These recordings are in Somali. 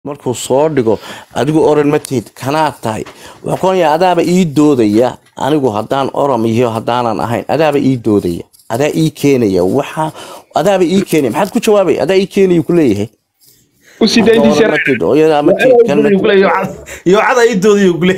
markuu soo dhigo adigu oran ma tihid kanaad tahay wuxuu kuonayaa adaaba ii doodaya anigu haddaan oram iyo haddaanan ahayn adaaba ii doodaya adaa ii keenaya waxa adaaba ii keenaya maxaad ku jawaabay adaa ii keenaya ku leeyahay u sii daa intiisa oran ma tihid hooyadaa ma tihid kan ma tihid yoocada ii doodiyo gule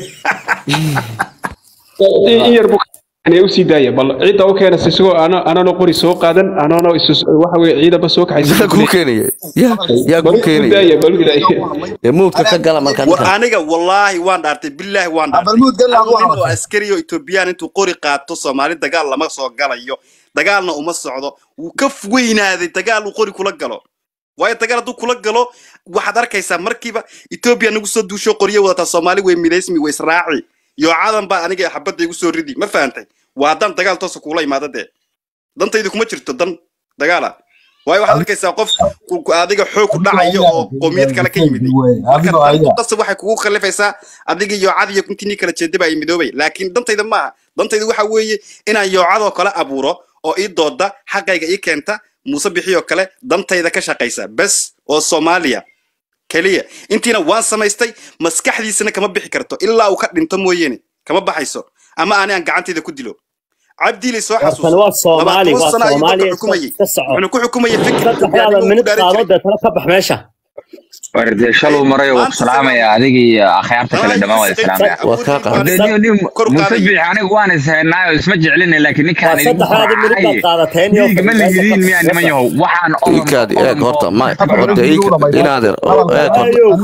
in yar buu u sii daaya bal ciidda u keenaysa isagoo anano qori soo qaadan anano waxa weye ciidaba soo yaa kuu keenaya yaa yaa kuu keenaya dee muudka ka gala marka war ninka aniga wallaahi waan dhaartay billaahi waan dhaartay balmuud gal Hal nin oo askari oo etoobiyaan intuu qori qaato soomaali dagaal lama soo galayo dagaalna uma socdo wuu ka weynaaday dagaal uu qori kula galo waayo dagaal hadduu kula galo waxaad arkaysaa markiiba etoobiya nagu soo duusho qoryo wadataa soomaali way midaysmi way israaci yoocadan baa aniga xabadda igu soo ridi ma fahantay waa haddaan dagaal toosa kuula imaado dee dantaydu kuma jirto dan dagaala waayo waxaad arkaysaa qof ku- ku- adiga xoog ku dhacayo oo qoomiyad kale ka yimid marka dantu qasab waxay kugu khallifaysaa adiga yoocad iyo kuntinii kala jeedaba ay midoobay laakiin dantayda maaha dantayda waxa weeye inaan yoocadoo kale abuuro oo ii dooda xaqayga ii keenta muuse bixiyoo kale dantayda ka shaqaysa bes oo soomaaliya keliya intiina waan samaystay maskaxdiisana kama bixi karto ilaa uu ka dhinto mooyeene kama baxayso ama ani aan gacantayda ku dilo cabdiilay soo warkan waa xasuuso soomaali labaatan waa sano ayuu dalka soomaaliya xukumayay ka soco wuxuuna ku xukumayay fikir saddexdaada minid qaado deetana ka bax meesha warde shaluu marayo waa ku salaamaya adiga iyo akhyaarta kale dhammaan waa salaamaya waa kaa qaad warde nin nin musabix anigu waan ishaynaayo isma jeclina laakiin ninkaan waa idinku saddexdaada minid baad faracay qaadateen iyo dhiig ma lihidiin miyaa niman yahow waxaan oran ikaadi eeg horta ma horta inaadeer eeg horta ayow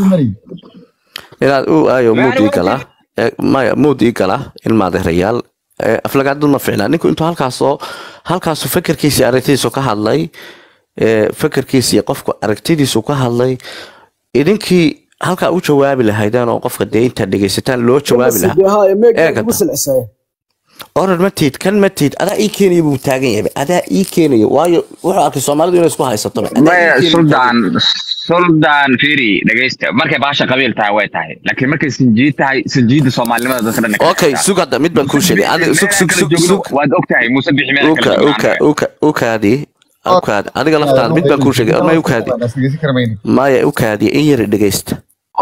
inaad u aayo muud ii galaa ee, maya muud ii galaa ilmaadeerayaal ee, aflagaadadu ma ficna ninku intuu halkaasoo halkaasu fekerkiisii aragtidiisu ka hadlay ee, fekerkiisii qofku aragtidiisu ka hadlay idinkii halkaa u jawaabi lahaydeen oo qofka dee intaad dhegaysataan loo jawaabi lahaa eegata oran ma tiid kan ma tiid adaa ii keenaya buu taagan yahay adaa ii keenaya waayo wuxuu arkay soomaalidu inay isku haysato adaa ii maya keenaya suldaan suldaan firi dhegaysta markay baasha qabiil tahay way tahay laakiin markay sinjiid tahay sinjiida soomaalinimada dadka dhan okay sug hadda mid baan kuu sheegay adiga sug sug sug sug waad ogtahay muuse bixi meel uka kale uka uka ukaadi ukaadi adiga laftaada mid baan kuu sheegay ma ukaadi maya ukaadi in yar dhegaysta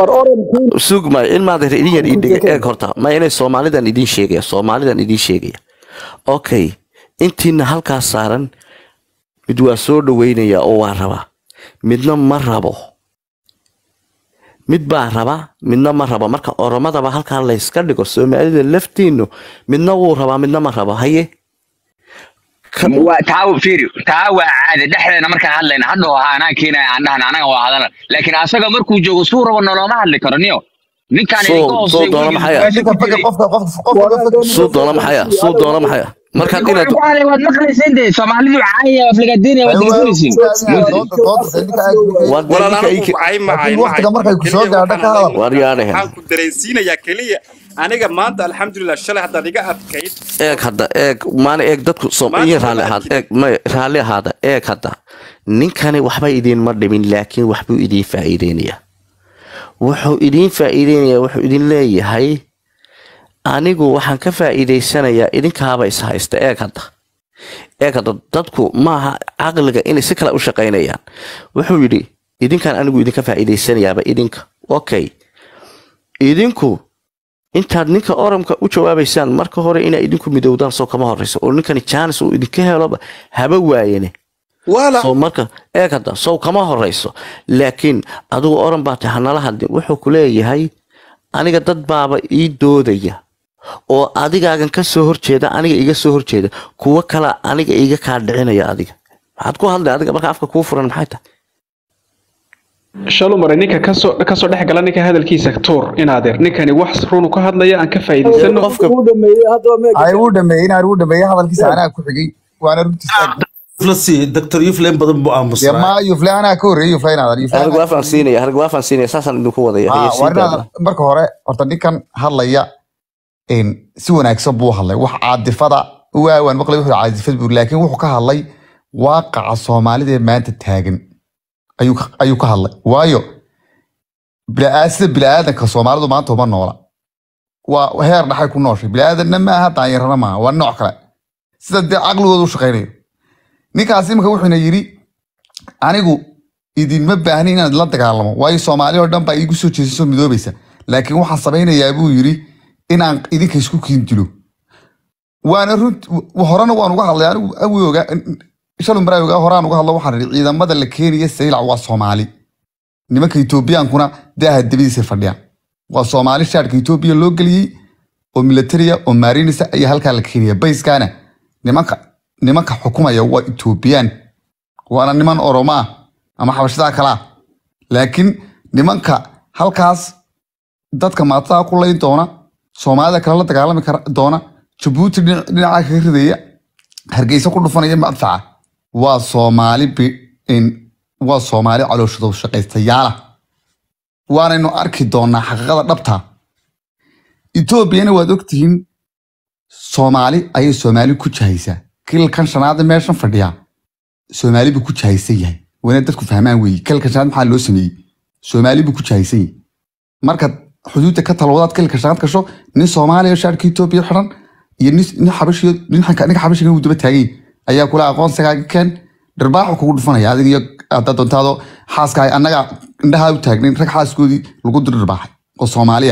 sug maya in maad idin yar ii dhege eeg horta maya inay soomaalidan idin sheegaya soomaalidan idin sheegaya okay intiina halkaas saaran mid waa soo dhaweynaya oo waa rabaa midna ma rabo mid baa raba midna ma rabo marka oromadaba halkaa layska dhigo soomaalida laftiinu midna wuu rabaa midna ma rabo haye Kan- waa taa firi taa waa caadi dhexdeena markaan hadlayna hadhow ha anaa keenaya aan dhahna anaga waa hadala laakiin asaga markuu joogo suu rabo noloma hadli karo niyo ninkaan Soo- idinka soo hooseeya doona maxay ah? weligiis suu doona maxaya suu doona maxaya markaad inaad ku hadlay waad maqlayseen dee soomaalidu caaya aflagaadeenaya waad dhegeysanaysiin waad walaal ninka anigu ii- cay macay waqtiga markay ku soo gaadho ka hadal. War yaadhahe. waxaan ku dareensiinayaa keliya aniga maanta alxamdulilah shalay haddaad iga adkayd eeg hadda eeg maana eeg dadku som Maanta iyo raalli ma ahaada eeg may raalli ahaada eeg hadda ninkani waxba idiinma dhimin laakiin waxbuu idiin faa'iideynayaa wuxuu idiin faa'iideynayaa wuxuu idin leeyahay anigu waxaan ka faa'iideysanayaa idinkaaba is haysta eeg hadda eeg hadda dadku maaha caqliga inay si kale u shaqaynayaan wuxuu yidhi idinkaan anigu idinka faa'iideysanayaaba idinka okay idinku intaad ninka oramka u jawaabaysaan marka hore inaa idinku midowdaan soo kama horeyso oo ninkani jaanis uu idinka heloba haba waayene wala soo marka eeg hadda sow kama horeyso laakiin adigu oran baa tahay hanala hadlin wuxuu ku leeyahay aniga dad baaba ii doodaya oo adigaagan ka soo horjeeda aniga iga soo horjeeda kuwo kala aniga iga kaa dhicinaya adiga maxaad ku hadlay adiga marka afka kuu furan maxay tahay shalu maray ninka kasoo kasoo dhex gala ninka hadalkiisa tuur inaadeer ninkani wax runu ka hadlaya aan ka faa'iidaysano qofka ay uu dhameeyey inaan uu dhameeyey hadalkiisa anaa ku xigay waana runtiisa flasi doctor yuflen badan buu dee aamusnaa ma yufle anaa ka horreeyey yufle inaadan yufle harag waafaan siinaya harag waafaan siinaya saasaan idinku wadaya Ah, haye sii waa daada inaadan marka hore horta ninkan hadlaya een, si wanaagsan buu hadlay wax caadifada waawaan maqlay wuxuu caadifad buu laakiin wuxuu ka hadlay waaqaca soomaalida ee maanta taagan ayuu ka- ayuu ka hadlay waayo bilaa- sida bilaadanka soomaalidu maanta uma noola waa heer dhaxay ku nooshay bilaadanna maaha daanyarana maaha waa nooc kale sida dee caqligooda u shaqaynayo ninkaas imika wuxuuna yidhi anigu idinma baahni inaad la dagaalamo waayo soomaali oo dhan baa iigu soo jeesasoo midoobaysa laakiin waxaan samaynayaa buu yidhi inaan idinka isku kiindilo waana runt horena waan uga hadlay anigu awi ogaa shalun baraa ogaa horaan uga hadlo waxaan idhi ciidamada la keenaya saylac waa soomaali nimanka etoobiyaankuna daaha dabadiisa fadhiyaan waa soomaali shaadhka etoobiya loo geliyey oo militaria oo maarinisa ayaa halkaa la keenaya bayskaana nimanka nimanka xukumaya waa etoobiyaan waana niman oromo ah ama xabashadaa kalaa laakiin nimanka halkaas dadka maatada ku layn doona soomaalida kale la dagaalami kara doona jabuuti dhinac- dhinaca kaga ridaya hargeysa ku dhufanaya madfaca waa soomaali bi- in- waa soomaali calooshado shaqaystayaala waanaynu arki doonaa xaqiiqada dhabta etoobiyana waad ogtihiin soomaali ayay soomaali ku jahaysaa kilkan shanaad ee meeshan fadhiyaa soomaali buu ku jahaysan yahay wana dadku fahmaan weeye kilkan shanaad maxaa loo sameeyey soomaali buu ku jahaysan yahay markaad xuduudda ka talwadaad kilka shanaad gasho nin soomaaliya shaarka etoobiya xiran iyo nin nin xabashiyo nin xanka- ninka xabashiga uu daba taagay ayaa kula aqoonsigaaga keen dharbaaxu kugu dhufanaya adiga iyo haddaad doontaado xaaskahay annaga indhahaa u taagnayn rag xaaskoodii lagu dir dharbaaxay oo soomaaliya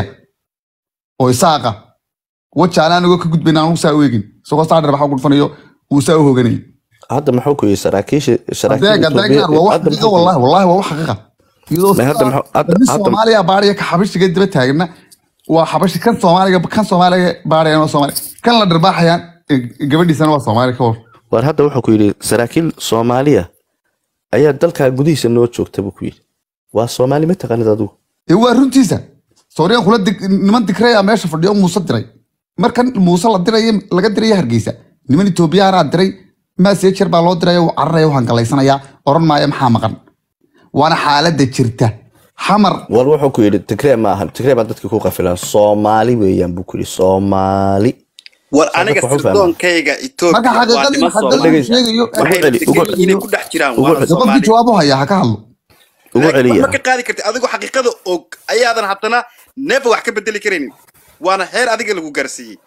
oo isaaqa wajaale anagoo ka gudbayn aan saa u eegin isagoo saa dharbaaxa ugu dhufanayo uu saa u hoganayay hadda muxuu ku yidhi saraakiisha adeeg adeegaan waa wax xaqiiqa wallahi wallahi waa wax xaqiiqa iyadoo Ma hadda maxaa- hadda- nin hadda- soomaaliya baadhiya ka xabashiga daba taagna waa xabashi kan soomaaliga kan soomaaliga baadhayan waa soomaali kan la dharbaaxayaan eh, gabadhiisana waa soomaali ka war war hadda wuxuu ku yidhi saraakiil soomaaliya ayaa dalkaa gudihiisa noo joogta buu ku yidhi waa soomaali ma taqaanid adigu ee waa runtiisa sooriyaan kula dig- niman dikraya meesha fadhiyo muuse diray markan muuse la diraya laga diraya hargeysa niman etoobiyaanaa diray maasejer baa loo diraya uu cararaya waxaan galaysanayaa oran maayo maxaa maqan waana xaaladda jirta xamar war wuxuu ku yidhi tigree ma ahan tigree baa dadkii ku qafilan soomaali weeyaan buu ku yidhi soomaali war aniga Wuxuu fahmay. sirdoonkayga marka etoobiya waa xaqiiqadii niman xaqiiqadii soomaali dhegeysa. sheegayo Ugu celi, ugu waxay inay ku dhex jiraan ugu waana celi. qofkii soomaali jawaab u haya ha ka hadlo ugu Laakiin celiya ma ka qaadi kartid adigoo xaqiiqada og ayaadan haddana neefa wax ka bedeli karaynin waana heer adiga lagu gaarsiiyey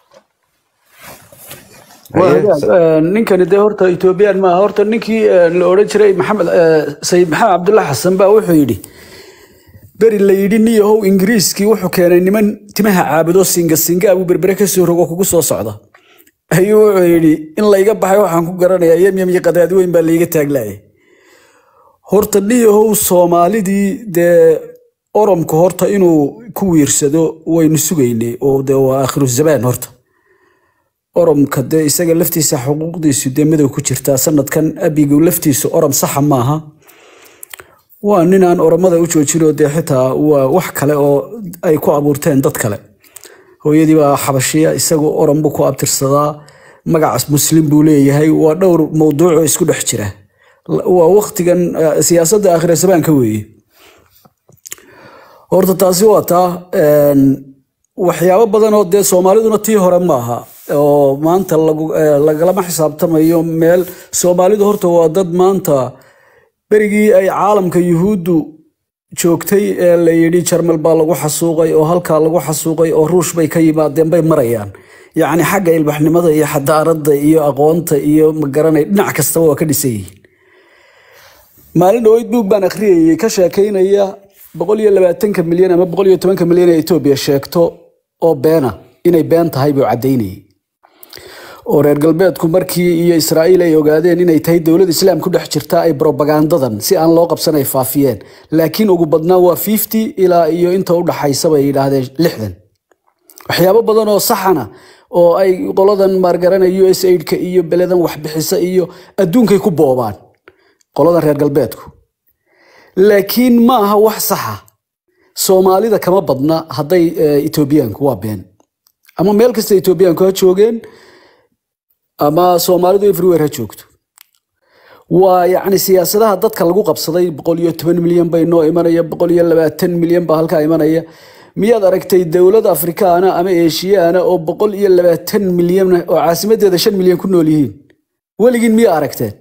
waa Haye, hagaag. Eh, ninkani dee horta ethoobiyan maaha horta ninkii eh, la odhan jiray maxamed eh, sayid maxamed cabdulla xasan baa wuxuu yidhi beri la yidhi niyahow ingiriiskii wuxuu keenay niman timaha caabudo singa singa abuu berbere ka soo rogo kugu soo socda ayuu wuxuu yidhi in layga baxay waxaan ku garanayaa yemyem iyo qadaadi weyn baa layga taaglaayay horta niyahow soomaalidii dee oromka horta inuu ku wiirsado waynu sugaynay oo dee waa aakhiru zamaan horta oromka dee isaga laftiisa xuquuqdiisu dee madow ku jirtaa sanadkan abigu laftiisu orom saxa maaha waa ninaan oromada u joojinoo dee xitaa waa wax kale oo ay ku abuurteen dad kale hooyadii baa xabashiya isagu orom buu ku abtirsadaa magacaas muslim buu leeyahay waa dhowr mowduuc oo isku dhex jira La- waa waktigan eh, siyaasadda aakhira zamaanka weeye horta taasi waa taa een, waxyaabo badan oo dee soomaaliduna tii hore maaha oo maanta lagu- eh, lagalama xisaabtamayo meel soomaalidu horta waa dad maanta berigii ay caalamka yuhuuddu joogtay ee la yidhi jarmal baa lagu xasuuqay oo halkaa lagu xasuuqay oo ruush bay ka yimaadeen bay marayaan yacni xagga ilbaxnimada iyo xadaaradda iyo aqoonta iyo magaranay dhinac kastaba waa ka dhisan yihiin maalin dhaweyd buug baan akhriyayay ka sheekaynaya boqol iyo labaatanka milyan ama boqol iyo tobanka milyan ee etoobiya sheegto oo beena inay been tahay buu caddaynayay oo reer galbeedku markii iyo israa'iil ay ogaadeen inay tahay dowlad islaam ku dhex jirta ay propagandadan si aan loo qabsan ay faafiyeen laakiin ugu badnaan waa 50 ilaa iyo inta u dhaxaysa bay yidhaahdeen lixdan waxyaabo badan oo saxana oo ay qoladan maargarana us aidka iyo beledan waxbixisa iyo adduunkay ku boobaan qoladan reer galbeedku laakiin ma aha wax saxa soomaalida kama badna hadday eh, etoobiyaanku waa been ama meel kasta etoobiyaanku ha joogeen ama soomaalidu everywhere ha joogto waa yacni siyaasadaha dadka lagu qabsaday boqol iyo toban milyan bay noo imanaya boqol iyo labaatan milyan baa halkaa imanaya miyaad aragtay dowlad afrikaana ama eeshiyaana oo boqol iyo labaatan milyan oo caasimadeeda shan milyan ku nool yihiin weligiin miyaa aragteen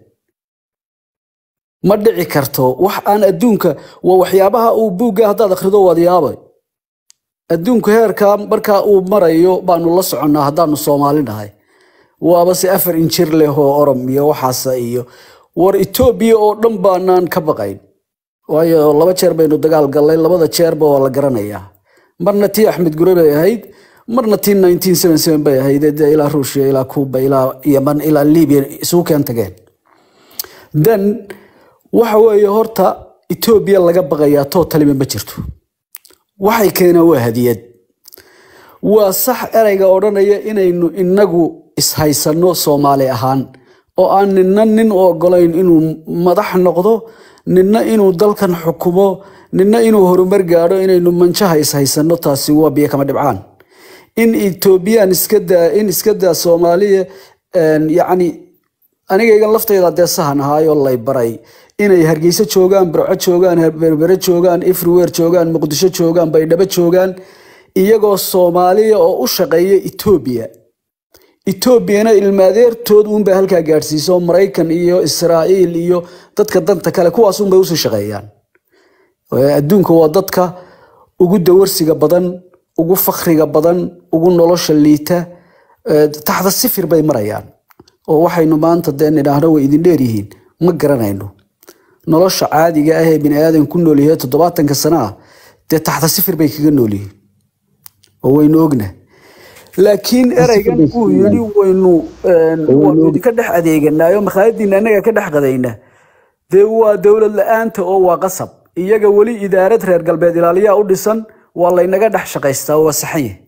ma dhici karto wax aan adduunka waa waxyaabaha uu buugga haddaad akhrido waad yaabay adduunku heerkaa markaa uu marayo baanu la soconnaa haddaanu soomaali nahay waaba se afar injir leh oo orom iyo waxaasa iyo war etoobiya oo dhan baanaan ka baqayn waayo laba jeer baynu dagaal gallay labada jeerba waa la garanayaa marna tii axmed gure bay ahayd marna tii 1977 bay ahayd ee dee ilaa ruushia ilaa kuuba ilaa yaman ilaa libiya isugu keen tageen then waxa weeye horta etoobiya laga baqayaa tootalima ma jirto waxay keeneen waa hadiyad waa sax ereyga odhanaya inaynu inagu ishaysano soomaali ahaan oo aan nina nin u ogolayn inuu madax noqdo nina inuu dalkan xukumo nina inuu horumar gaadho inaynu manjaha ishaysano taasi waa biyo kama dhibcaan in etoobiyaan iska daa in iska daa soomaaliya een, yacni anigaygan laftayda dee sahan ahaayoo lay baray inay hargeysa joogaan burco joogaan berbere joogaan everywhere joogaan muqdisho joogaan baydhabo joogaan iyagoo soomaaliya oo u shaqeeya etoobiya etoobiyana ilmaadeertood uunbay halkaa gaadhsiiso maraykan iyo israa'iil iyo dadka danta kale kuwaas uunbay usii shaqeeyaan Ee, adduunka waa dadka ugu dawarsiga badan ugu fakriga badan ugu nolosha liita ee, taxta sifir bay marayaan oo waxaynu maanta dee nidhaahno way idin dheeryihiin ma garanayno nolosha caadiga ah ee bini aadan ku nool yahay toddobaatanka sana ah dee taxta sifir bay kaga nool yihiin oo waynu ogna laakiin ereygan uu yidhi waynu een, waanu idinka dhex adeeganaayo makhaayadiina annaga ka dhex qadayna dee waa dowlad la-aanta oo waa qasab iyaga weli idaarad reer galbeed ilaaliyaa u dhisan waa laynaga dhex shaqaystaa waa saxan yahay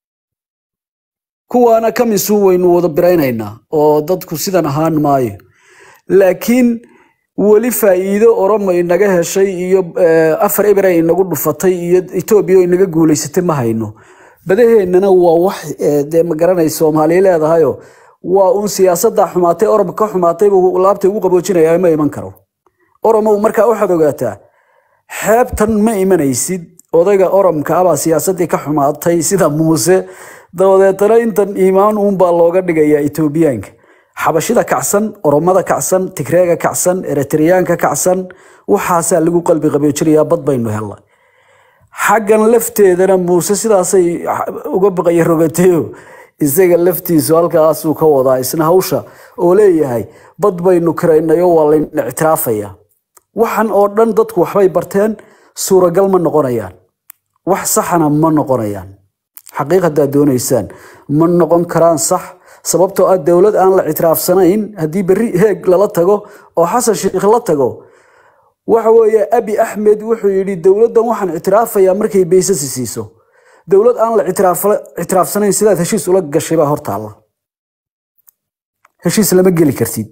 kuwaana kamisu waynu wada biraynaynaa oo dadku sidan ahaan maayo laakiin weli faa'iido oromo inaga heshay iyo eh, afar ebre inagu dhufatay iyo etoobiya oo inaga guulaysatay ma hayno badaheennana waa wax eh, dee ma garanay soomaaliya leedahayo waa uun siyaasadda xumaatay oromo ka xumaatay buu laabta ugu qaboojinaya ma iman karo oromo markaa waxaad ogaataa xeebtan ma imanaysid odayga oromka abaa siyaasaddii ka xumaatay sida muuse dabadeetana intan iimaan uunbaa looga dhigayaa etoobiyaanka xabashida kacsan oromada kacsan tigreega kacsan eritreyaanka kacsan waxaasaa lagu qalbi qaboojinayaa bad baynu helnay xaggan lafteedana muuse sidaasay uga baqaya rogatayo isaga laftiisu halkaasuu ka wadaa isna hawsha oo leeyahay bad baynu karaynayo waa layna ictiraafaya waxan oo dhan dadku waxbay barteen suuragal ma noqonayaan wax saxana ma noqonayaan xaqiiq haddaad doonaysaan ma noqon karaan sax sababtoo ah dowlad aan la ictiraafsanayn haddii berri heeg lala tago oo xasan sheikh la tago waxa weeye abi axmed wuxuu yidhi dowladdan waxaan ictiraafayaa markay baysasi siiso dowlad aan la ictiraaf- ictiraafsanayn sidaad heshiis ula gashay baa hortaalla heshiis lama geli kartid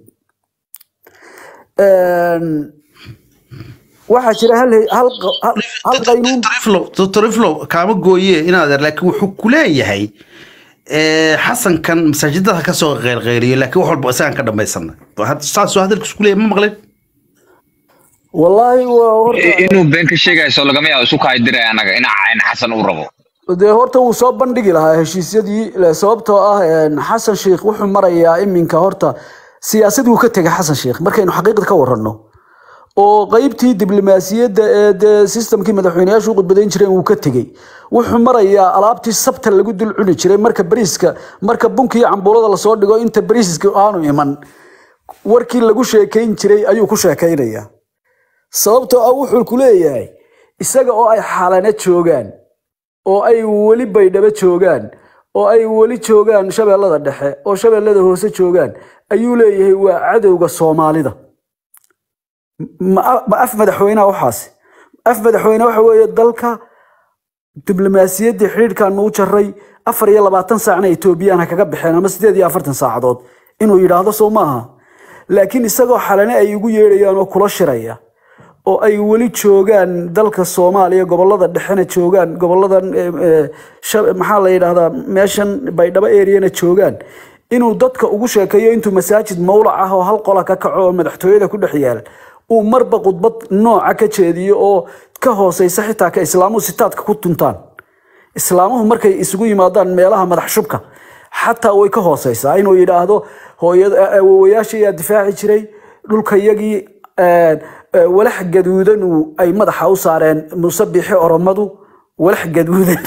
Een, waxaa jira hal hal hal- hal qaynuun dr iflow kaama gooye inaadeer laakiin wuxuu ku leeyahay eh, xasankan masaajidada ka soo qeyrqeyriyo laakiin wax walba isagaan ka dhammaysana saasuu hadalkiisu ku leeyahay ma maqlin wallaahi waa horta inuu been ka sheegayso lagama yaabo isu kaadiraya annaga ina cayn xasan uu rabo dee horta wuu soo bandhigi lahaa heshiisyadii le- sababtoo ah een, xasan sheikh wuxuu marayaa iminka horta siyaasad wuu ka tegay xasan sheikh markaynu xaqiiqda ka waranno oo qeybtii diblomaasiyadda ee dee sistamkii madaxweyneyaashu u khudbadayn jireen wuu ka tegey wuxuu marayaa alaabtii sabta lagu dul cuni jiray marka bariiska marka bunka iyo cambuulada lasoo dhigo inta bariiska aanu iman warkii lagu sheekayn jiray ayuu ku sheekaynayaa sababtoo ah wuxuu ku leeyahay isaga oo ay xalana joogaan oo ay weli baydhabo joogaan oo ay weli joogaan shabeellada dhexe oo shabeellada hoose joogaan ayuu leeyahay waa cadowga soomaalida ma ma af madaxweynaha waxaasi af madaxweyne waxa weeye dalka diblomaasiyaddii xidhiidhkaanu u jaray afar iyo labaatan saacna etoobiyaan ha kaga baxeen ama sideed iyo afartan saacadood inuu yidhaahdo soo maaha laakiin isagoo xalane ay ugu yeedhayaan oo kula shiraya oo ay weli joogaan dalka soomaaliya gobolada dhexena joogaan goboladan eh, eh, shab- maxaa la yidhaahdaa meeshan baydhabo eriyana joogaan inuu dadka ugu sheekeeyo intuu masaajid mawlac ah oo hal qola ka kaco oo madaxtooyada ku dhex yaal uu marba khudbad nooca ka jeediyo oo ka hooseysa xitaa ka islaamuhu sitaadka ku tuntaan islaamuhu markay isugu yimaadaan meelaha madax shubka xataa way ka hooseysaa inuu yidhaahdo hooyada awowayaasha ayaa difaaci jiray dhulkayagii eh, eh, walax gaduudanu ay madaxa u saareen musabixi oromadu walax gaduudan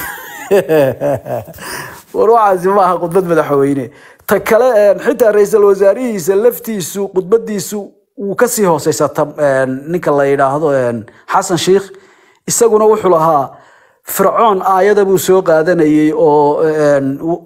war waxaasi maaha khudbad madaxweyne ta kale eh, xitaa ra-iisul wasaarihiisa laftiisu khudbadiisu wuu kasii hooseysaa ninka la yidhaahdo een, xasan sheikh isaguna wuxuu lahaa fircoon aayada buu soo qaadanayay oo een, uu-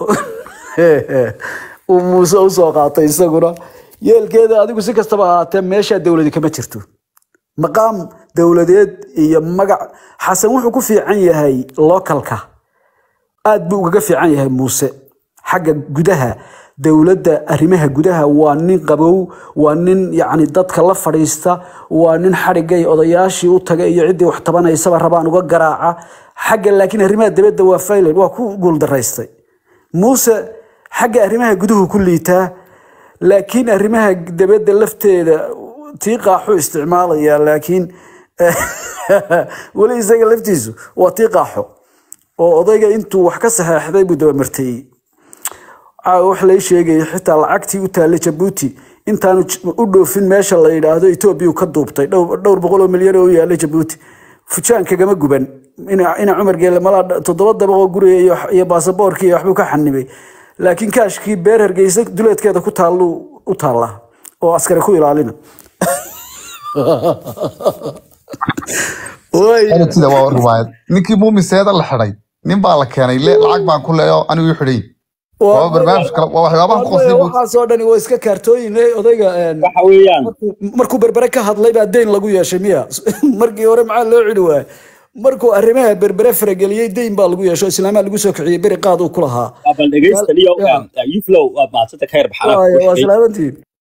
uu muuse usoo qaatay isaguna yeelkeeda adigu si kastaba ahaatee meeshaa dowladi kama jirto maqaam dowladeed iyo magac xasan wuxuu ku fiican yahay localka aad buu ugaga fiican yahay muuse xagga gudaha dowladda arrimaha gudaha waa nin qabow waa nin yacni dadka la fadhiista waa nin xadhigay odayaashii u tagay iyo ciddii wax tabanaysaba rabaan uga garaaca xagga laakiin arrimaha dibadda waa failan waa ku guuldaraystay muuse xagga arrimaha guduhu ku liitaa laakiin arrimaha dibadda lafteeda tii qaaxu isticmaalaya laakiin weli isaga laftiisu waa tii qaaxo oo odayga intuu wax ka saxeexday buu dabamarteeyey caawa wax lay sheegaya xitaa lacagtii u taalla jabuuti intaanu j- u dhoofin meesha la yidhaahdo etoobiya uu ka duubtay dhowr dhowr boqol oo milyan oo u yaalla jabuuti fujaan kagama guban ina ina cumar geelle malaa toddoba dabaqoo guriga iyo iyo baasaboorkii iyo waxbuu ka xanibay laakiin kaashkii beer hargeysa duleedkeeda ku taalluu u taallaa oo askari ku ilaalina Way- sida waa riwaayad ninkii muumiseeda la xidhay nin baa la keenay le lacag baan ku leeyo anigu ii xidhay waa barnaamij kale waa waxyaabaha ku qosay buu waxaasoo dhani waa iska kaartooyin eh, odayga een, waxa weeyaan markuu- markuu berbere ka hadlay baa deyn lagu yeeshay miya markii hore maxaa loo celi waayay markuu arrimaha berbere farageliyey deyn baa lagu yeesho islaamaa lagu soo kiciyey beri qaad uu ku lahaa bal dhegeysta iyo Ya. yuflow waa maadsanta ka yar Waayo, waa baxala salaamantiin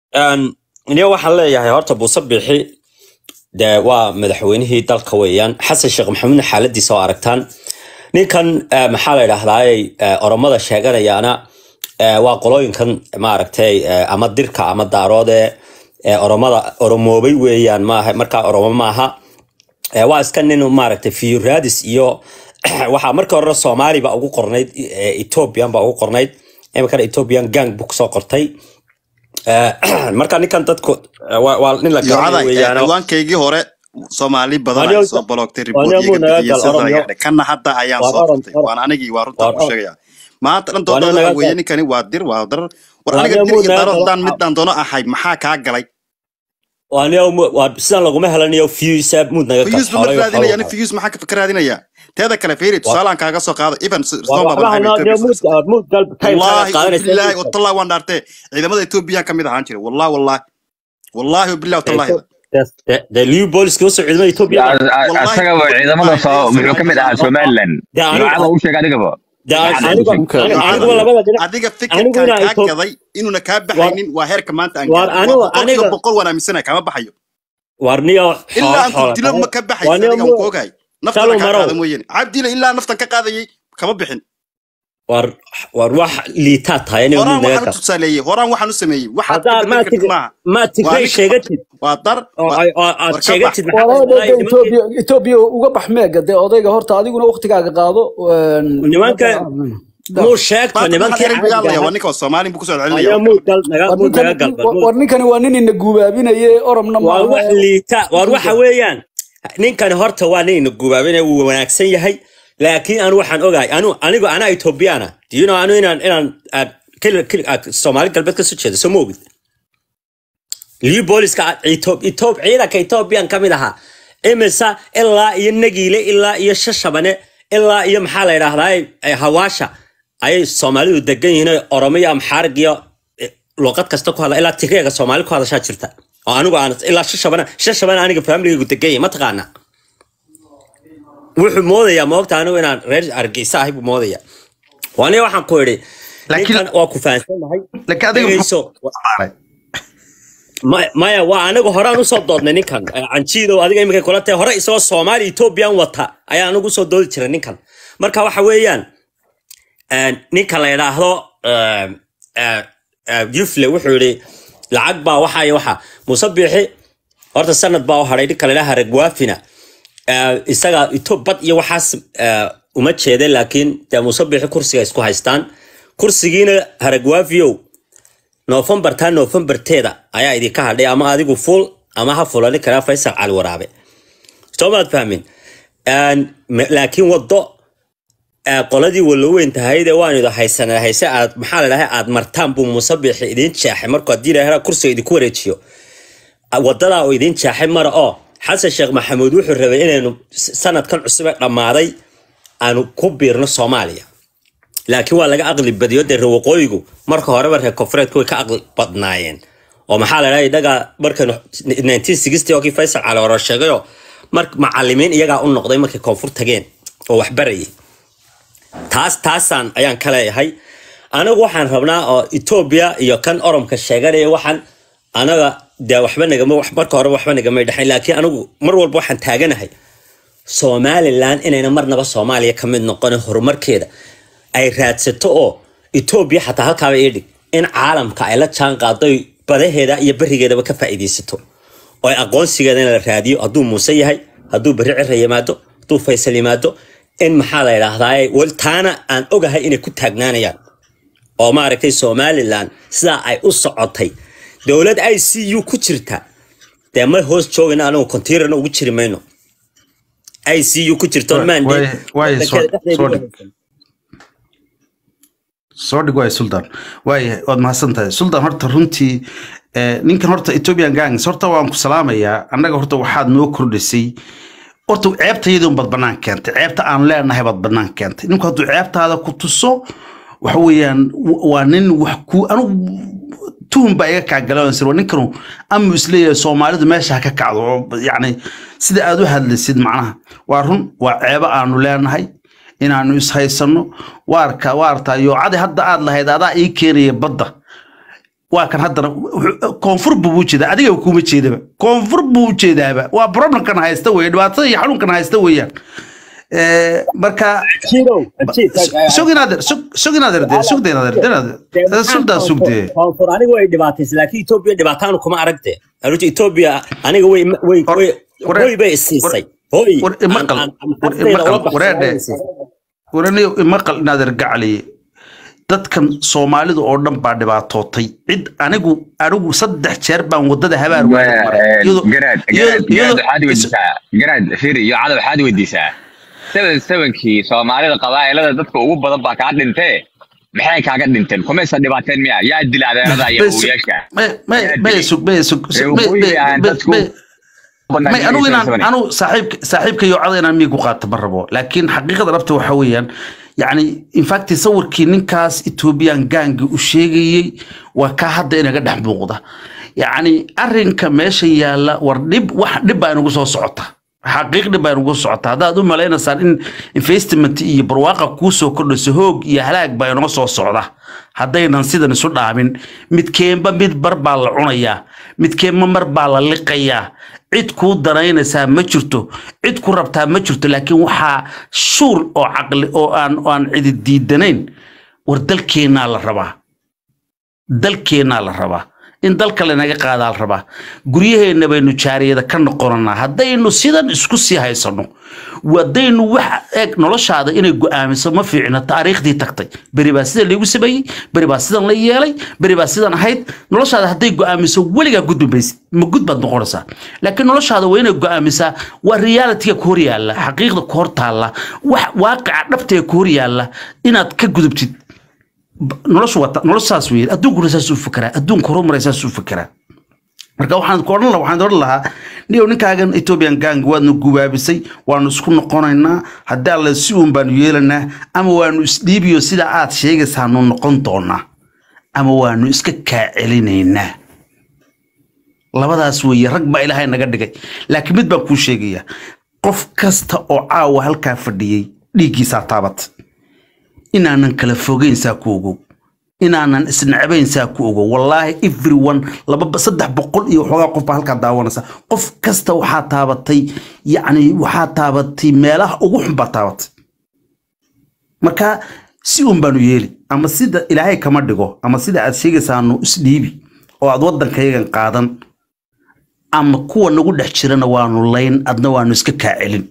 niyo waxaan leeyahay horta buuse bixi dee waa madaxweynihii dalka weeyaan xasan sheekh maxamuudna xaaladiisa oo aragtaan ninkan eh, maxaa la idhahdaaye oromada sheeganayaana eh, waa qolooyinkan maaragtay eh, ama dirka ama daaroode eh, oromada oromoobay weeyaan maaha markaa oromo maaha Eh, waa iska nin maaragtay fiyuraadis iyo waxaa markii hore soomaali baa ugu qornayd eh, ethiopian baa ugu qornayd iminkana ethiopian gang buu kusoo qortay Eh, marka ninkan dadku eh, waa waa nin la iyo garanayo caday weeyaano ciwaankaygii hore soomaali badan Waanyo- ay soo baloogtay waanyo muu naga gal riboodiyada Oromo. yaadhay kana hadda ayaan Waan soo Orom- qortay Orom. waan anigii waa runtaa Waan ku Orom. sheegaya maanta dhan Waanyo doodada naga waxa weeye gal. ninkani waa dir waa darar war Waanyo aniga dir muu iyo naga daro gal. haddaan midaan doono ahay maxaa kaa galay waaniyo mu- waa sidan laguma helanayo fiyuisa muud naga fiyus ba ma raadinaya nin fiyus maxaa ka- ka raadinaya teeda kale fiiri tusaalaan kaaga soo qaado even waxba hanaa muud muud gal kayr wallahi qaadanaysa billahi watallahi waan dhaartee ciidamada etoobiya ka mid ahaan jiray wallahi wallahi wallahi billahi watallahi dee liu booliska usoo ciidamada etoobiya asagaba ciidamada soo muxuu ka mid ahaa somalilan Dee anigu- noocada u sheeg adigaba dee Waxaad anigu aaminsan. anigu labada dhinac adiga anigu fikirkan inaa kaa Ethiop- gaday inuuna kaa baxaynin waa heerka maanta aan Waar gaaray. anigu- Waa boqolkiiba aniga- boqol waan aaminsanahay kama baxayo warniyo ilaa aan ku dilo ma ka baxaysa Waaniyo adiga mu- aan ku ogahay naftana Shalom kaa marow. qaada mooyaane cabdila ilaa naftan ka qaadayay kama bixin war war wax liitaa tahay inay horaan muud naga waxaan u gal tusaaleeyey horaan waxaan u sameeyey waxaad ka haddaa bedeli maa kartid tig maaha maa Waa tigray ninka- sheegatid waa dar oo waa- ay- oo aad war ka bax. sheegatid maxaa walaal la dee dhahay Ethiopia Ethiopia uga bax meega dee odayga horta adiguna waqtigaaga qaado een, Nimanka- muu sheegto Maanta nimankii waxaan caadiga dagaalaya waa ahaa ninka Soomaali buu kusoo ayaa celinaya muud gal naga war muud naga ninkani gal bal war ninkani waa nin ina gubaabinaye oromna waa maaha wax liita war waxa weeyaan ninkani horta waa nin ina gubaabina wuu wanaagsan yahay laakiin anu waxaan ogahay anu anigu anaa ethoobiyaana diino anu inaan inaan aad keli keli aad soomaali galbeed kasoo jeeda soo moogid lii booliska aad Ethiop- Ethiop- ciidanka ethoobiyan ka mid ahaa imisa ilaa iyo nagiile ilaa iyo shashabane ilaa iyo maxaa la yidhaahdaa eh, hawaasha ayay soomaalidu degan yihiin oo oromo iyo amxaarig iyo eh, luqad kasta ku hadla ilaa tigreega soomaali ku hadashaa jirta oo anigu aan ilaa shashabana shashabana aniga familigaygu degan yahay mataqaana wuxuu moodayaa moogta anigu inaan reer argeysa ahay buu moodaya waaniga waxaan ku idhi Laakiin- ninkan waa ku fahansanahay laakiin adiga dhegeyso Ma- maya waa anigu horaan usoo doodnay ninkan Eh, canjiidow adiga imika kula tahay hore isagoo soomaali ethoobiyan wata ayaa anigu usoo doodi jiray ninkan marka waxa weeyaan eh, ninka la yidhaahdo eh, eh, eh, yufle wuxuu yidhi lacag baa waxa iyo waxa muuse biixi horta sanad baa u hadhay ninka la yidhaha ragwaafina Eh, isaga ito bad iyo waxaas eh, uma jeeda laakiin dee muuse biixi kursiga isku haystaan kursigiina haragwaafiyow noofembar taa noofembarteeda ayaa idinka hadhay ama adigu fuul ama ha fulani karaa faysal cali waraabe soo maad fahmin Een, me- laakiin wado ee, qoladii waloweyn tahayde waan ido haysanaa hayse aad maxaa la dhahay aad martaan buu muuse biixi idiin jeexay markuu haddii la kursiga idinku wareejiyo wadadaa uu idiin jaaxay mara oo xasan sheekh maxamuud wuxuu rabay inaynu s- sanadkan cusub ee dhammaaday aanu ku biirno soomaaliya laakiin waa laga aqli badiyo dee reer waqooyigu marka horeba reer koonfureedku way ka aqli badnaayeen oo maxaa la dhahay dhaga markan 1960 oo kii faysal cali hore sheegayo mar macalimiin iyagaa u noqday markay koonfur tageen oo wax barayay taas taasaan ayaan ka leeyahay anagu waxaan rabnaa oo etoobiya iyo kan oromka sheeganaya waxaan anaga dee waxba nagama wax- marka hore waxba nagamay dhexayn laakiin anigu mar walba waxaan taaganahay somalilan inayna marnaba soomaaliya ka mid noqonin horumarkeeda ay raadsato oo etoobiya xataa halkaaba ii dhig in caalamka ay la jaan qaado oy badaheeda iyo berigeedaba ka faa'iidaysato oo ay aqoonsigeeda in la raadiyo hadduu muuse yahay hadduu beri cira yimaado hadduu faysal yimaado in maxaa la idhaahdaa taana aan ogahay inay ku taagnaanayaan oo maaragtay somalilan sidaa ay u socotay dowlad i c u ku jirta dee ma hoos joogayna anigu kontiirana ugu jiri mayno i c u ku jirto Waay- mandate waay- soo- wadankeeda dhexdeeda soo ugu dhig. haysan. soo dhig waay sultan waayahay waad mahadsan tahay sultan horta runtii eh, ninkan horta ethiopian gangs horta waan ku salaamayaa annaga horta waxaad noo kordhisay horta ceebtayadii unbaad bannaan keentay ceebta aan leenahay baad bannaan keentay ninku hadduu ceebtaada ku tuso waxa weeyaan w- waa nin wax ku anigu tuhun baa iga kaagalansir waa ninkanu amu isleeyahay soomaalidu meesha ha ka kacdo oo yacni sida aad u hadlaysid macnaha waa run waa ceebo aanu leenahay inaanu ishaysano waarka waarta yoocadi hadda aad lahayd adaa ii keenaya badda waa kan haddana wuxuu- koonfur buu u jeedaa adiga kuma jeedaba koonfur buu u jeedaaba waa problemkan haysta weye dhibaatada iyo xanuunkan haysta weeyaan Eh, marka Jirow, jid, tag- sug inaader sug inaader dee sugda inaader dee sugdaa sugdee koonfur aniga way dhibaataysa laakiin etoobiya dhibaataanu kuma aragte aruta etoobiya aniga way way War- way war- hoy bay isiisay hoy war imaqal aan- aan- war naftayda imaqal ula baxsanahay wareedhe bay isiisay. waraniyo imaqal inaader gacaliye dadkan soomaalidu oo dhan baa dhibaatootay cid anigu anigu saddex jeer baan wadada habaar waaga maray iyadoo- garaad iyadoo- garaad iyadoo- garaad waxaad weydiisaa garaad firi iyo cada waxaad weydiisaa seven sevenkii soomaalida qabaa'ilada dadka ugu badan baa kaa dhintee maxay kaaga dhinteen kumaysa dhibaateen miya yaa dila adeerada iyo May sug- uyaasha may- may- may sug may sug Reer may- waqooyi may- aan may- dadku may- may anigu inaan anigu saaxiibka saaxiibka iyo cada inaan miig ku qaato ma rabo laakiin xaqiiqada dhabta waxa weeyaan yacni infact sawirkii ninkaas ethoobiyan gaangi u sheegayey waa kaa hadda inaga dhex muuqda yacni arrinka meesha yaalla war dhib wax dhib baa inagu soo socota xaqiiq dhib baa inagu soo socota haddaad u malaynaysaan in investment iyo barwaaqa kuu soo kordhayso hoog iyo halaag baa inoo soo socda haddaynan sidan isu dhaamin midkeenba mid bar baa la cunayaa midkeenba mar baa la liqayaa cid kuu danaynaysaa ma jirto cid ku rabtaa ma jirto laakiin waxaa shuur oo caqli oo aan oo aan cidi diidanayn war dalkeennaa la rabaa dalkeennaa la rabaa in dalka lanaga qaadaa la rabaa guryaheenna baynu jaariyada ka noqonanaa haddaynu sidan isku sii haysano haddaynu wax eeg noloshaada inay go'aamiso ma fiicna taariikhdii tagtay beri baa sida laygu sameeyey beri baa sidan la yeelay beri baa sidan ahayd noloshaada hadday go'aamiso weligaa gudbi maysid ma gud baad noqonaysaa laakiin noloshaada waa inay go'aamisaa waa realitiga ku hor yaalla xaqiiqda ku hor taalla wax waaqica dhabtee ku hor yaalla inaad ka gudubtid noloshu wata noloshu saas weeye adduunkuna saas u fekeraa adduunka horumaray saas u fekeraa marka waxaan ku odhan lahaa waxaan odhan lahaa niyow ninkaagan ethiopian gang waadnu gubaabisay waanu isku noqonaynaa haddii alle si uun baanu yeelanaa ama waanu isdhiibiyo sida aad sheegaysaanu noqon doonaa ama waanu iska kaa celinaynaa labadaas weeye rag baa ilaahay naga dhigay laakiin mid baan kuu sheegayaa qof kasta oo caawa halkaa fadhiyey dhiiggiisaa taabatay inaanan kala fogeyn saa ku ogow inaanan isnacbayn saa ku ogow wallaahi everyone laba saddex boqol iyo waxoogaa qof baa halkaa daawanaysa qof kasta waxaa taabatay yacni waxaa taabatay meelaha ugu xun baa taabatay marka si un baanu yeeli ama sida ilaahay kama dhigo ama sida aad sheegaysaanu isdhiibi oo aad waddankayagan qaadan ama kuwa nagu dhex jirana waanu layn adna waanu iska kaa celin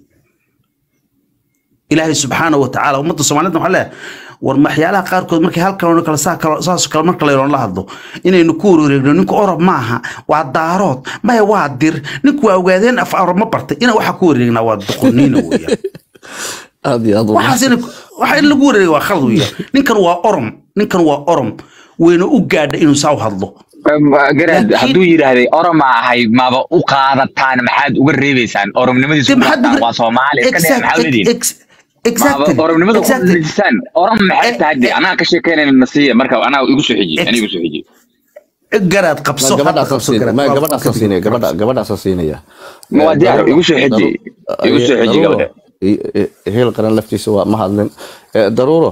ilaahay subxaana wa tacaala ummadda soomaalida waxaa leeyahay war waxyaalaha qaarkood markay halkan kale saa kale saas kale marka laynoon la hadlo inaynu ku wareegno ninku orob maaha waa daarood maya waa dir ninku waa ogaadeen af orob ma bartay ina waxaa ku wareegnaa waa doqoniina weeyaan aad iyo aad u waxaas in waxa in lagu wareega waa khalad weeyaan ninkan waa orom ninkan waa orom wayna u gaadha inuu saa u hadlo garaad Laakiin- hadduu yidhaahday oroma ahay maba u qaadataan maxaad uga reebeysaan oromnimadiisu Dee maxaad waa uga- soomaali iska dheh Exact- maxaa leedihin ex- exactly. maba oromnimada ku Exactly. dhejisaan orom maxay Eh, tahay de eh. anaa ka sheekeynayna nasiya marka anaa igu soo xiji Ex- anaa igu soo xiji garaad qabso hadda gabadhaasoo qabso siinaya garaad ma Waa- gabadhaasoo waa- siinaya gabadha gabadhaasoo siinaya Ma waa diyaar, igu soo xiji. Igu soo xiji Daruuro, gabadha. i- i- heel qaran laftiisa waa ma hadlin Eh, daruuro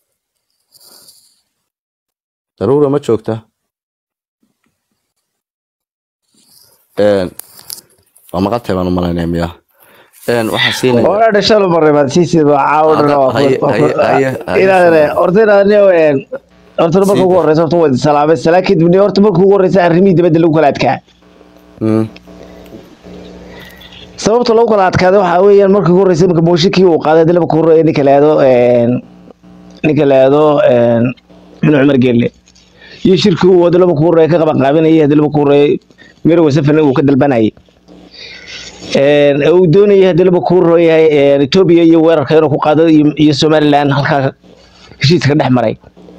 daruuro ma joogta Een, waa maqaltay baan u malaynaya miya Een, waxaan siinaya Ora dhashalo marreebad siisiid waa caawdhan oo Haye, haye, haye, haye. inaadane horta inaadane horta marka ugu horeysa horta waa salaamay salaa kadib ni horta marka ugu horeysa arrimihii dibadda lagu kala adkaa Mm, sababta lagu kala adkaaday waxaa weeyaan marka ugu horeysa marka mooshikii uu qaaday hadii laba ku horreeya ninka la yidhaahdo ninka la yidhaahdo min cumar geelle iyo shirkii uu hadii laba ku horreeya ka qaban qaabinayay hadii laba ku horreeya miro wasafana uu ka dalbanayay Een, uu doonayay hadii laba ku horreeyahay etoobiya iyo weerarka inuu ku qaado iyo iyo somaliland halkaa heshiiska dhex maray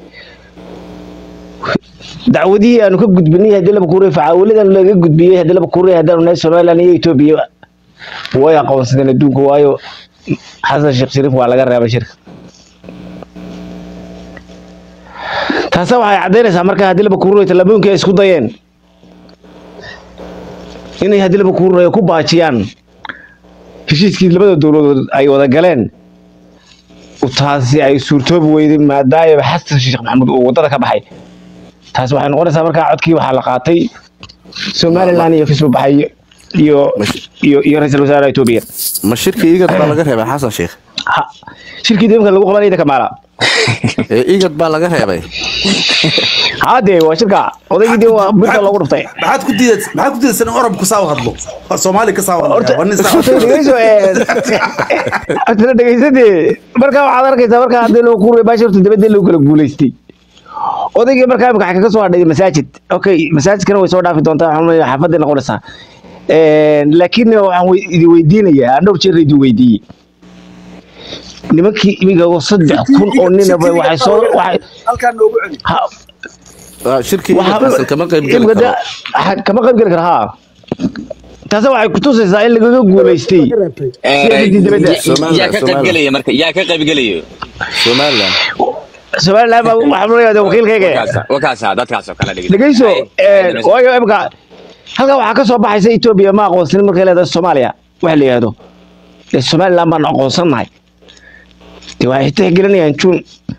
dacwadihii aanu ka gudbinay hadii laba kuurey facaawaladan laga gudbiyey hadii laba kuurey haddaanu nahay somaliland iyo etoobiya way aqoonsadeen adduunka waayo xasan sheekh shariif waa laga reebay shirka taasa waxay caddaynaysaa marka haddii laba kuurey tallaabooyinka ay isku dayeen inay haddii laba kuurey ku baajiyaan heshiiskii labada dowladood ay wada galeen taasi ay suurtoobi weyday maadaama xasan sheekh maxamuud uu wadada ka baxay taas waxay noqonaysaa markaa codkii waxaa la qaatay somaliland iyo kasoo baxay iyo iyo iyo ra-iisul wasaaraha etoobiya ma shirkii igad baa laga reebay xasan sheekh Ha- shirkii deemka lagu qabanaya idinka maala ee igad baa laga reebay haadee waa shirka odaygii dee waa birta loogu dhuftay maxaad ku diiday maxaad ku diidaysan in oromku saa u hadlo oo soomaali ka saa u hadlo horta waa nin saa u horta hadlo. dhegeyso horta dhegeysatee markaa waxaad arkaysaa markaa haddii loo kuuray baashi horta dabadii lagu kala guulaystay odaygii markaa imika waxay kaga soo hadhay masaajid okay masaajidkana way soo dhaafi doontaa waxaan leeyahay xaafaday noqonaysaa Een, laakiin waxaan wey- idin weydiinayaa aan dhowr jeer idin weydiiyey nimankii imiga oo saddex kun oo ninaba waxay soo waxay halkaa noogu celi ha- Ah, shirkii igad waxaa- xasan kama qayb geli imika karo de- ha- kama qayb geli kara haa taase waxay kutusaysaa in lagaga guulaystay siyaasadii dibadda Somaliland, yaa ka qayb Somaliland. gelaya marka yaa ka qayb gelaya somaliland somaliland baa waxaan leeyahay wakiilkayga wakaasa wakaasa dadkaasoo kale dhigay dhegeyso een, waayo imika halkaa waxaa ka soo baxaysa etoobiya ma aqoonsanin markay leedahay soomaaliya waxa la yidhahdo ee somaliland baan aqoonsannahay de waxay tixgelinayaan june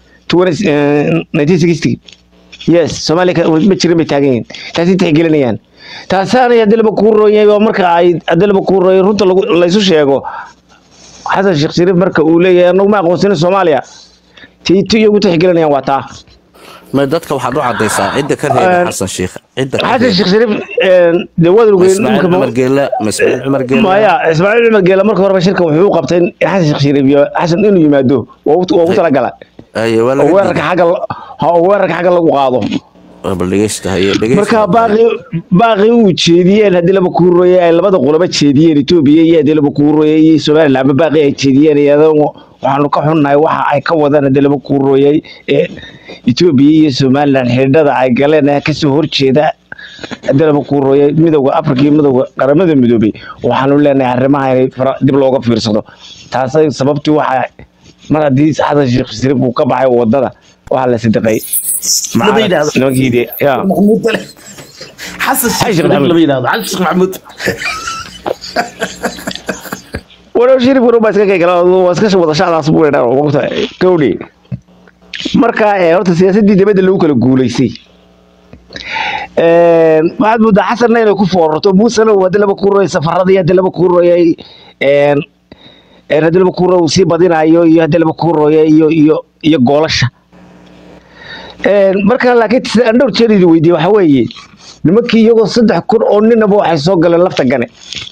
nineteen sixty yes soomaaliya ka- ma jirin bay taagan yihiin taasay tixgelinayaan taasaanay haddii laba kuu rooyay oo marka ay haddii laba kuu rooyay runta lagu- laysu sheego xasan sheekh shariif marka uu leeyahay anagu ma aqoonsanin soomaaliya tiiti iyagu tixgelinayaan waa taa ma dadka waxaad u cadaysaa cidda ka reebay Een, xasan sheekh cidda ka xasan reebay sheekh shariif een, dee waad Ma ogeyn ismaaciil dhulka ma- cumar geela ma ismaaciil cumar geela maya ismaaciil cumar geela marka horeba shirka wuxuu u qabtay in xasan sheekh shariif iyo xasan inuu yimaado waa u- waa ugu talagala aye waa oo laga weerarka diiday xagga la- ha oo weerarka xagga lagu qaado Waa bal dhegeysta haye dhegeysta marka baaqi baaqi uu jeediyeen haddii laba kuurooye ay labada qoloba jeediyeen etoobiya iyo haddii laba kuurooye iyo somaliland ba baaqi ay jeediyeen iyadoo waxaanu ka xunnahay waxa ay ka wadaan haddii laba kuurooyey ee etoobiya iyo somaliland xidhiidhada ay galeen ee kasoo horjeeda haddii laba kuurooyey midowda afrika iyo midowda qaramada midoobay waxaanu leenahay arrimaha inay fara- dib looga fiirsado taasay sababtii waxa mar haddii xasan sheekh shariif uu ka baxay wadada waxaa la sadaqay lama yidhaahdo nimankii dee yaa maxamuud dale xasan Xasan sheekh Maxamuud. lama yidhaahdo xasan sheekh maxamuud walow shirif walow baa iska kegala waa iska wada shacdaas buu dhaa waqta gawdhi marka ee horta siyaasadii dibadda lagu kala guulaystay een waxaad moodaa xasanna inay ku foorarto muusena uu hadii laba kuurooyay safaradii hadii laba kuurooyay een een hadii laba kuurooy uu sii badinayo iyo hadii laba kuurooyay iyo iyo iyo goolasha een marka laakiin sida aan dhowr jeer idin weydiiyey waxaa weeye nimankii iyagoo saddex kun oo ninaba waxay soo galeen lafta gane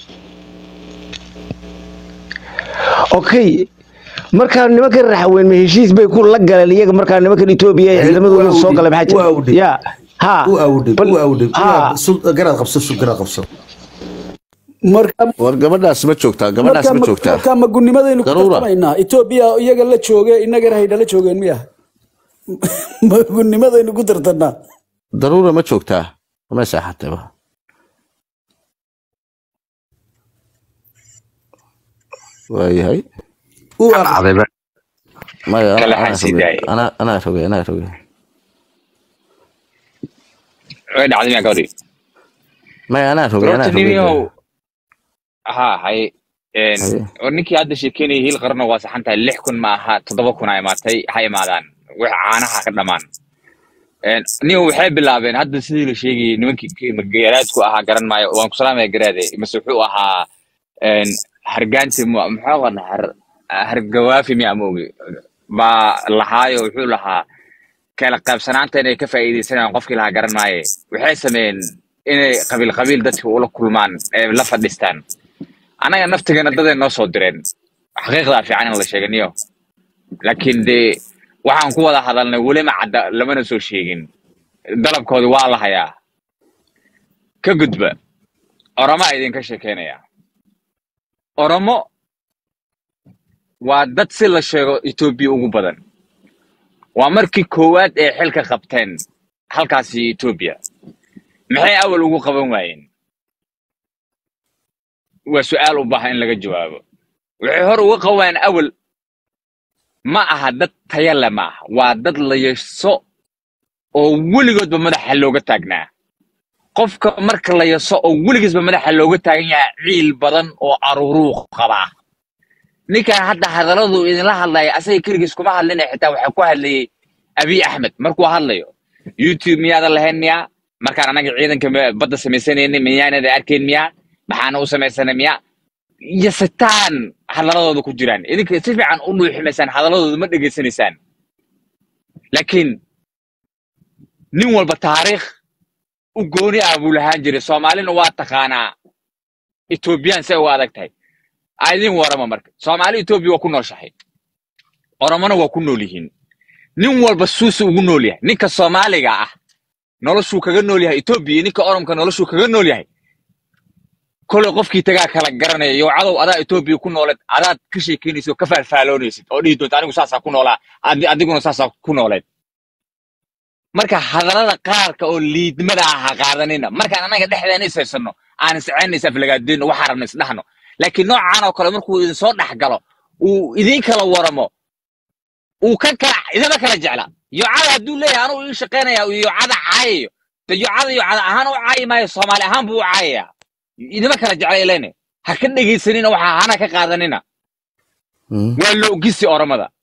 okay markaa nimankan raxweyn ma heshiis bay ku la galeen iyaga markaa nimankan etoobiya ee ciidamadooda soo galay maxaa Waa jira awdhay. ya ha u awdhay bal- u awdhay ha garaad qabso sug garaad qabso marka war gabadhaas ma joogtaa gabadhaas ma joogtaa marka ma gunimadaynu ku Daruura. tartamaynaa etoobiya iyaga la jooge inagana haydha la joogeen miya ma gunimadaynu ku tartanaa daruura ma joogtaa ma seexatayba waayahay uu Maxaa aqri dhacday ba? maya ana- Kala anaa xansi rogay daayay. anaa anaa rogay anaa rogay Way dhacday miyaa gabadhii? maya anaa rogay anaa Horta rogay nimiyow haa hay een, Haye. oo ninkii hadda sheekeynayay hil qarno waa saxan tahay lix kun ma aha toddoba kun a imaatay ha imaadaan wax caanaha ka dhamaan Een, niyo waxay bilaabeen hadda sidii la sheegayay nimankii garaadku ahaa garan maayo waan ku salaamaya garaade mase wuxuu ahaa een, hargaanti mu- muxuu qana har hargawaafi miya moogi baa lahaayo wuxuu lahaa kala qaybsanaanta inay ka faa'iidaysanayaan qofkii lahaa garan maaye waxay sameeyeen inay qabiil qabiil dadka ula kulmaan ee la fadhistaan annaga naftigana daday noo soo direen xaqiiqdaa fiican in la sheeganiyo laakiin dee waxaan ku wada hadalnay weli ma cadda lamana soo sheegin dalabkoodi waa la hayaa ka gudba oromo a idinka sheekeynaya oromo waa dad si la sheego etoobiya ugu badan waa markii koowaad ee xilka qabteen halkaasi etoobiya maxay awal ugu qaban waayeen waa su'aal u baahan in laga jawaabo waxay hor uga qaban waayeen awal ma aha dad taya le ma aha waa dad la yeeso oo weligoodba madaxa looga taagnaa qofka marka la yeeso oo weligiisba madaxa looga taagan yahay ciil badan oo aruuruu qabaa ninkan hadda hadalladu idinla hadlaya asaga keligiis kuma hadlina xitaa waxaa ku hadlayay abiy axmed markuu hadlayo youtube miyaadan lahayn miyaa markaan anaga ciidanka ma- badda samaysanaynin miyaanada arkayn miyaa maxaana u samaysanay miyaa iyo sitaan hadalladooda ku jiraan idinka si fiican u dhuuximaysaan hadalladooda ma dhegaysanaysaan laakiin nin walba taariikh u gooni ah buu lahaan jiray soomaalina waa taqaanaa etoobiyaan say uga adag tahay aa idin warama marka soomaali etoobiya waa ku nooshahay oromona waa ku nool yihiin nin walba suusu ugu nool yahay ninka soomaaliga ah noloshuu kaga nool yahay etoobiya iyo ninka oromka noloshuu kaga nool yahay kolay qofkii tagaa kala garanaya yow cadow adaa etoobiya ku nooleed adaad ka sheekeynaysid oo ka faalfaaloonaysid oo dhihi doonta anigu saasaa ku noolaa adi- adiguna saasaa ku nooleed marka hadallada qaarka oo liidmada ah ha qaadanina markaan annaga dhexdeena is haysano aan isceyna is aflagaadeyno waxaa rabna isdhahno laakiin noocaan oo kale markuu idin soo dhex galo uu idin kala waramo uu ka kala idama kala jecla yocada hadduu leeyahay anuu ii shaqaynaya uu yocada caayayo de yocada yocada ahaan u caayi maayo soomaali ahaan buu u caayaya idama kala jecla ilene ha ka dhegaysanina waxa hana ka qaadanina Mm. waa loogisi oromada